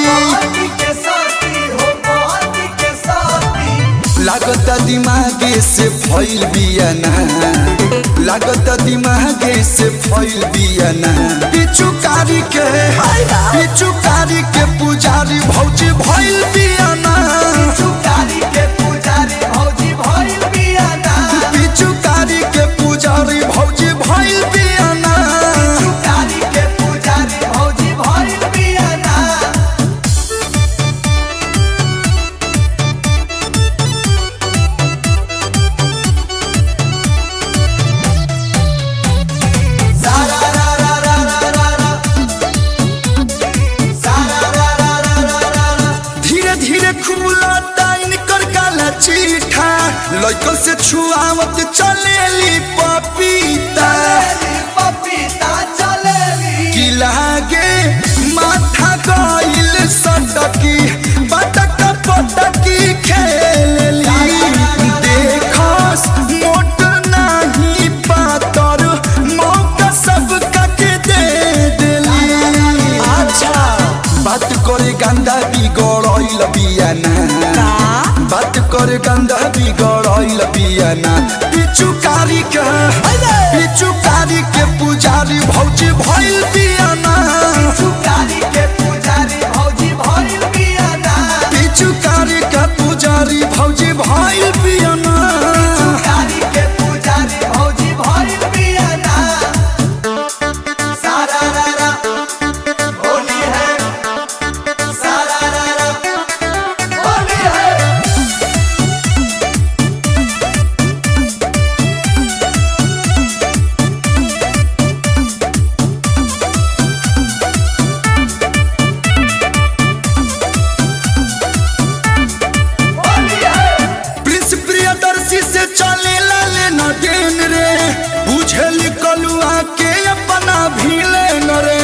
लागत दिमागे से फैल बियाना लागत दिमागे से फैल बियाना पिचुकारी के पिचुकारी के पुजारी भौजी भैल बियाना पिचुकारी के पुजारी भौजी भैल बियाना धीरे धीरे खुला टाइन कर काला चीठा लड़कन से छुआवत चलेली पपीता की लागे माथा गइल सटकी पटक पटकी खेलली देखस मोट नाही पातर मौका सबका के दे देली अच्छा बात करे गंदा बिगड़ल बियाना बात करे गंदा बिगड़ल बियाना पिचुकारी के पिचुकारी के पुजारी भौजी भइल बियाना पिचुकारी के पुजारी भौजी भइल बियाना प्रिंस प्रियदर्शी से चले लाले न देन रे बुझल कलुआ के अपना भीले न रे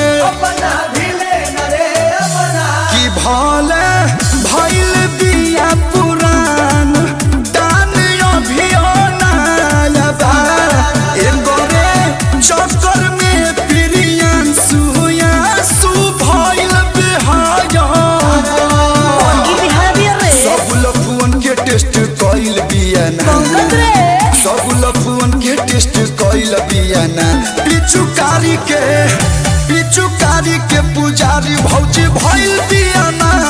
कि भले भइल बिया पुरान दान अभियो नायबा एगो रे चक्कर में प्रियन सुया सु भइल बिहाया सब लफुअन के टेस्ट कइल बियाना सब लफुअन के टेस्ट कइल बियाना पिचुकारी के पिचुकारी के पुजारी भौजी भइल बियाना